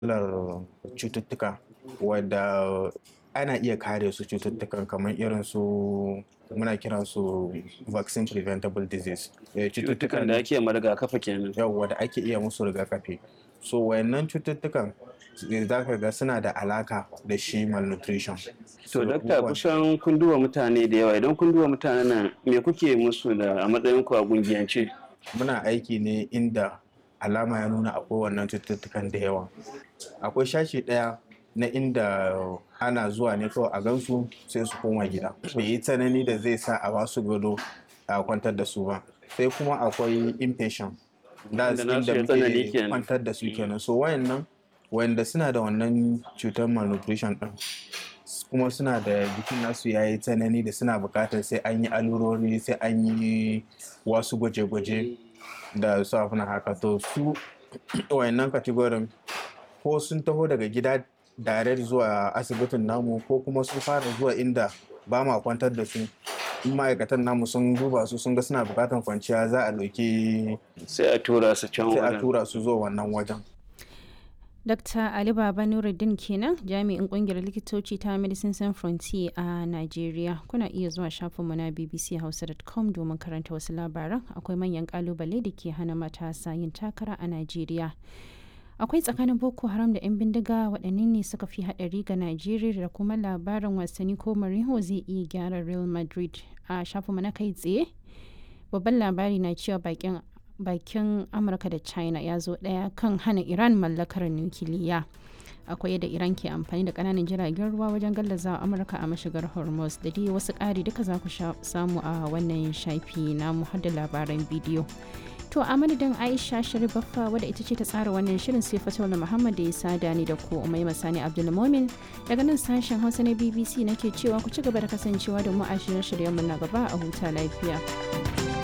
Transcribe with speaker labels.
Speaker 1: matsalar cututtuka wadda ana iya kare su cututtukan kamar irin su muna kiran su vaccine preventable disease Eh,
Speaker 2: cututtukan da ake ma rigakafi kenan
Speaker 1: yawwa da ake iya musu rigakafi so wayannan cututtukan za ka ga suna da alaka da shi malnutrition
Speaker 2: to dakta kusan kun duba mutane da yawa idan kun duba mutanen nan me kuke musu da a matsayin ku a gungiyance
Speaker 1: muna aiki ne inda alama ya nuna akwai wannan cututtukan da yawa akwai shashi ɗaya na inda ana zuwa ne kawai a gansu sai su koma gida bai yi tsanani da zai sa a basu gado a kwantar da su ba sai kuma akwai inpatient da
Speaker 2: Wanda nasu
Speaker 1: inda
Speaker 2: ya tsanani
Speaker 1: muke
Speaker 2: kenan.
Speaker 1: kwantar da su kenan so wayannan wanda suna da wannan cutar malnutrition din kuma suna da jikin nasu ya yi tsanani da suna bukatar sai an yi alurori sai an yi wasu gwaje-gwaje da su abin haka to su wayannan kategorin ko sun taho daga gida direct zuwa asibitin namu ko kuma sun fara zuwa inda ba ma kwantar da su in ma'aikatan namu sun duba su sun ga suna bukatar kwanciya za a ɗauki
Speaker 2: sai a tura su can
Speaker 1: sai a
Speaker 2: wajen
Speaker 1: tura su zuwa wannan wajen
Speaker 3: Dr. Ali Baba Nuruddin kenan jami'in kungiyar likitoci ta Medicine Sans Frontier a Najeriya. Kuna iya zuwa shafinmu na bbchausa.com domin karanta wasu labaran akwai manyan kalubale da ke hana matasa yin takara a Najeriya. Akwai tsakanin Boko Haram da 'yan bindiga waɗanne ne suka fi haɗari ga Najeriya da kuma labarin wasanni ko Mourinho zai iya gyara Real Madrid a shafinmu na kai tsaye. Babban labari na cewa bakin bakin amurka da china ya zo daya kan hana iran mallakar nukiliya akwai yadda iran ke amfani da kananan jiragen ruwa wajen gallaza amurka a mashigar hormuz da dai wasu ƙari duka za ku sha- samu a wannan shafi na da labaran bidiyo to a madadin aisha sharif baffa wadda ita ce ta tsara wannan shirin sai fatola muhammad da ya sada ni da ku umai masani abdulmomin daga nan sashen hausa na bbc nake cewa ku ci gaba da kasancewa da mu a shirye-shiryenmu na gaba a huta lafiya